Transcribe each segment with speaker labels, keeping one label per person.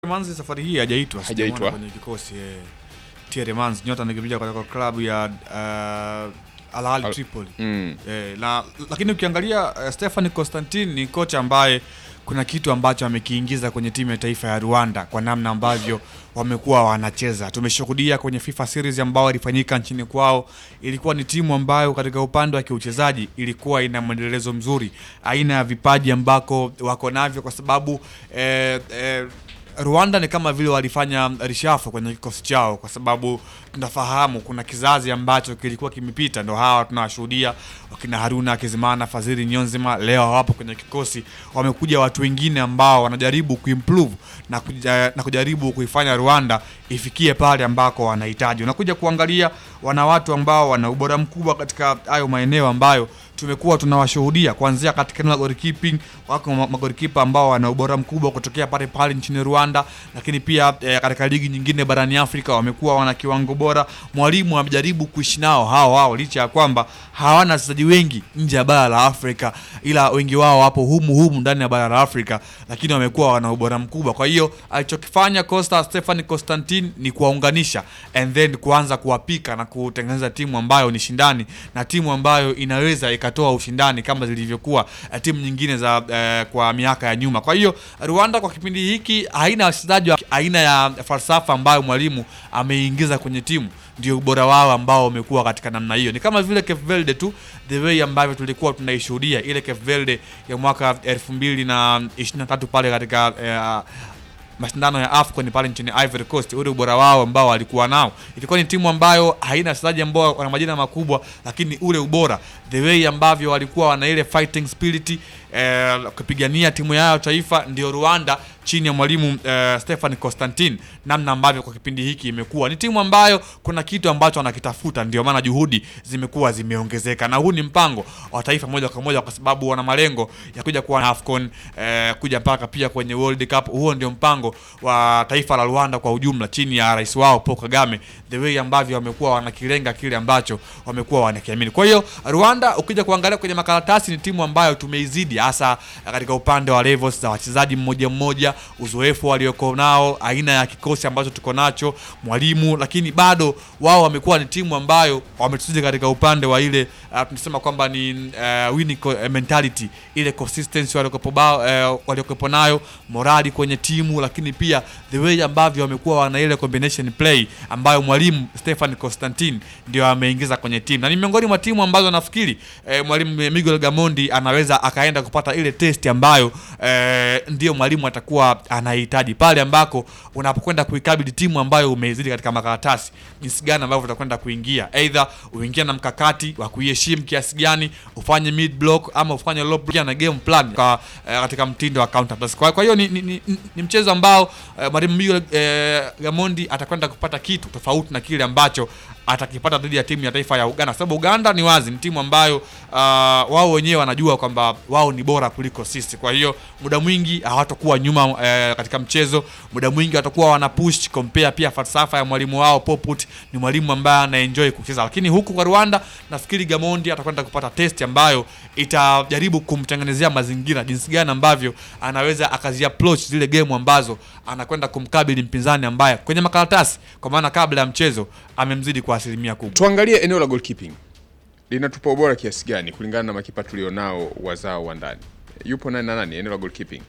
Speaker 1: Manzi safari hii hajaitwa,
Speaker 2: Hajaitwa.
Speaker 1: sijamuona kwenye kikosi eh. Thierry Manzi nyota anakimbia kutoka klabu ya uh, Al Ahly
Speaker 2: Al-
Speaker 1: Tripoli.
Speaker 2: Mm.
Speaker 1: Eh, na lakini ukiangalia uh, Stefan Constantine ni kocha ambaye kuna kitu ambacho amekiingiza kwenye timu ya taifa ya Rwanda kwa namna ambavyo wamekuwa wanacheza. Tumeshuhudia kwenye FIFA series ambayo ilifanyika nchini kwao, ilikuwa ni timu ambayo katika upande wa kiuchezaji ilikuwa ina mwendelezo mzuri, aina ya vipaji ambako wako navyo, kwa sababu eh, eh, Rwanda ni kama vile walifanya rishafu kwenye kikosi chao, kwa sababu tunafahamu kuna kizazi ambacho kilikuwa kimepita, ndo hawa tunawashuhudia wakina Haruna Kizimana, Fadhili Nyonzima, leo hawapo kwenye kikosi. Wamekuja watu wengine ambao wanajaribu kuimprove na, kuja, na kujaribu kuifanya Rwanda ifikie pale ambako wanahitaji. Unakuja kuangalia wana watu ambao wana ubora mkubwa katika hayo maeneo ambayo tumekuwa tunawashuhudia kuanzia katika eneo la goalkeeping. Wako ma- magolikipa ambao wana ubora mkubwa kutokea pale pale nchini Rwanda, lakini pia eh, katika ligi nyingine barani Afrika wamekuwa wana kiwango bora. Mwalimu amejaribu kuishi nao hao hao, licha ya kwamba hawana wachezaji wengi nje ya bara la Afrika, ila wengi wao wapo humu humu ndani ya bara la Afrika, lakini wamekuwa wana ubora mkubwa. Kwa hiyo alichokifanya Costa Stefan Constantine ni kuwaunganisha and then kuanza kuwapika na kutengeneza timu ambayo ni shindani na timu ambayo inaweza ikatoa ushindani kama zilivyokuwa eh, timu nyingine za eh, kwa miaka ya nyuma. Kwa hiyo Rwanda kwa kipindi hiki haina wachezaji wa aina ya falsafa ambayo mwalimu ameingiza kwenye timu ndio ubora wao ambao umekuwa katika namna hiyo. Ni kama vile Cape Verde tu, the way ambavyo tulikuwa tunaishuhudia ile Cape Verde ya mwaka 2023 pale katika eh, mashindano ya AFCON pale nchini Ivory Coast, ule ubora wao ambao walikuwa nao, ilikuwa ni timu ambayo haina wachezaji ambao wana majina makubwa, lakini ule ubora, the way ambavyo walikuwa wana ile fighting spirit eh, kupigania timu yao taifa, ndio Rwanda chini ya mwalimu eh, Stefan Constantine, namna ambavyo kwa kipindi hiki imekuwa ni timu ambayo kuna kitu ambacho wanakitafuta, ndio maana juhudi zimekuwa zimeongezeka, na huu ni mpango wa taifa moja kwa moja, kwa sababu wana malengo ya kuja kuwa na AFCON eh, kuja mpaka pia kwenye World Cup. Huo ndio mpango wa taifa la Rwanda kwa ujumla chini ya rais wao Paul Kagame, the way ambavyo wamekuwa wanakilenga kile ambacho wamekuwa wanakiamini. Kwa hiyo Rwanda, ukija kuangalia kwenye makaratasi, ni timu ambayo tumeizidi hasa katika upande wa levels za wachezaji mmoja mmoja, uzoefu walioko nao, aina ya kikosi ambacho tuko nacho, mwalimu, lakini bado wao wamekuwa ni timu ambayo wametuzidi katika upande wa ile uh, tunasema kwamba ni uh, winning co- eh, mentality, ile consistency waliokuwepo bao- eh, waliokuwepo nayo, morali kwenye timu, lakini pia the way ambavyo wamekuwa wana ile combination play ambayo mwalimu Stefan Constantine ndio ameingiza kwenye timu, na ni miongoni mwa timu ambazo nafikiri eh, mwalimu Miguel Gamondi anaweza akaenda kupata ile test ambayo eh, ndio mwalimu atakuwa anahitaji pale ambako unapokwenda kuikabili timu ambayo umeizidi katika makaratasi, jinsi gani ambavyo utakwenda kuingia, either uingia na mkakati wa kuiheshimu kiasi gani, ufanye mid block ama ufanye low block na game plan kwa, eh, katika mtindo wa counter press. Kwa, kwa hiyo ni, ni, ni, ni mchezo ambao eh, mwalimu Miguel eh, Gamondi atakwenda kupata kitu tofauti na kile ambacho atakipata dhidi ya timu ya taifa ya Uganda, kwa sababu Uganda ni wazi ni timu ambayo uh, wao wenyewe wanajua kwamba wao ni bora kuliko sisi. Kwa hiyo muda mwingi hawatakuwa nyuma eh, katika mchezo, muda mwingi watakuwa wana push compare. Pia falsafa ya mwalimu wao Poput ni mwalimu ambaye anaenjoy kucheza, lakini huku kwa Rwanda nafikiri Gamondi atakwenda kupata test ambayo itajaribu kumtengenezea mazingira jinsi gani ambavyo anaweza akazi approach zile game ambazo anakwenda kumkabili mpinzani ambaye kwenye makaratasi, kwa maana kabla ya mchezo amemzidi kwa asilimia kubwa.
Speaker 2: Tuangalie eneo la goalkeeping linatupa ubora kiasi gani kulingana na makipa tulionao wazao wa ndani. Yupo nani na nani eneo la goalkeeping?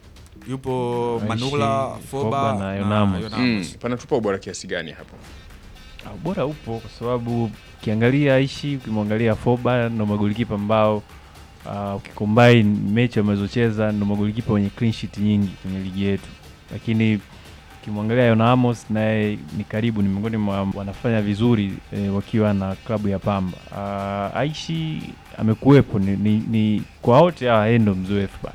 Speaker 1: Yupo
Speaker 3: Aishi,
Speaker 1: Manula, Foba
Speaker 3: Foba na Yonamos.
Speaker 2: Mm, panatupa ubora kiasi gani hapo?
Speaker 3: Ah, Ubora upo kwa sababu ukiangalia Aishi, ukimwangalia Foba ndo magolikipa ambao uh, ukicombine mechi wamezocheza ndo magolikipa wenye clean sheet nyingi kwenye ligi yetu, lakini ukimwangalia Yona Amos naye ni karibu, ni miongoni mwa wanafanya vizuri eh, wakiwa na klabu ya Pamba. Uh, Aishi amekuwepo ni, ni, ni kwa wote hawa yeye ndo mzoefu bana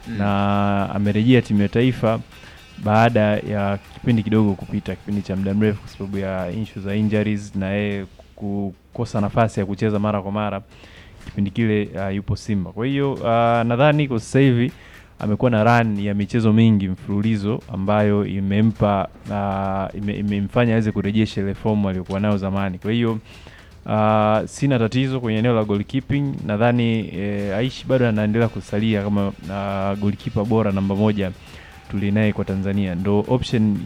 Speaker 3: na amerejea timu ya taifa baada ya kipindi kidogo kupita, kipindi cha muda mrefu, kwa sababu ya issue za injuries na yeye kukosa nafasi ya kucheza mara kwa mara kipindi kile. Uh, yupo Simba, kwa hiyo uh, nadhani kwa sasa hivi amekuwa na run ya michezo mingi mfululizo ambayo imempa uh, ime, imemfanya aweze kurejesha ile fomu aliyokuwa nayo zamani. Kwa hiyo uh, sina tatizo kwenye eneo la goalkeeping. Nadhani eh, Aishi bado anaendelea kusalia kama uh, goalkeeper bora namba moja tulinaye kwa Tanzania, ndo option